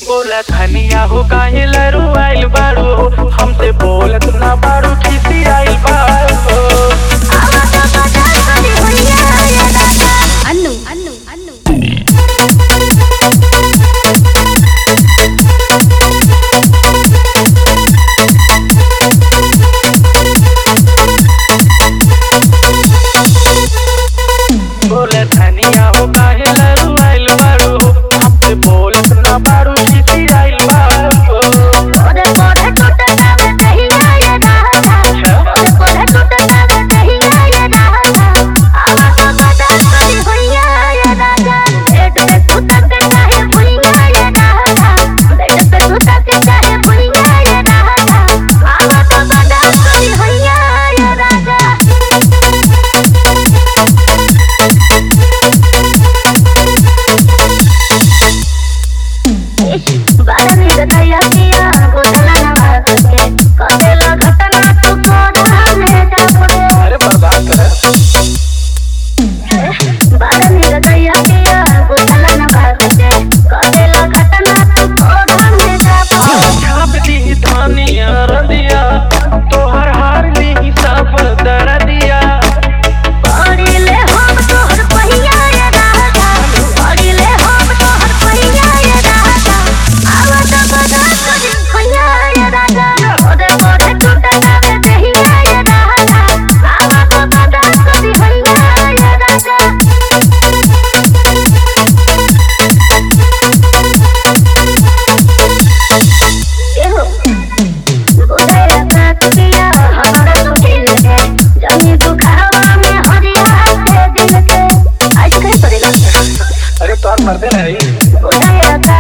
बोला धनिया हो काहे लरू आइल बाड़ू हमसे बोलत ना बाड़ू खिसी आइल बाड़ू अनु अनु अनु बोला धनिया हो काहे लरू आइल बाड़ू हमसे बोलत ना बाड़ू खिसी आइल बाड़ू बारा निर्दया किया गोदला नवाज के कतेला घटना तू कोड़ा में जापड़े अरे बर्बाद कर बारा निर्दया किया गोदला नवाज के कतेला घटना तू कोड़ा में जापड़े छाप दी धनिया रंदिया तोहर हार ली सब दर दिया पड़िले हम तोहर पहिया ये राजा पड़िले हम तोहर पहिया ये राजा आवत बदा तुझ पहिया ये राजा ओदे ओदे टूटना में दहिया ये राजा आवत बदा तुझ पहिया ये राजा एहो बोले साथ पिया हमारा तो दिल है जानी तू खावा में हरिया के दिल के आज कहीं पड़ेगा अरे तोहर मर्दे नहीं बोले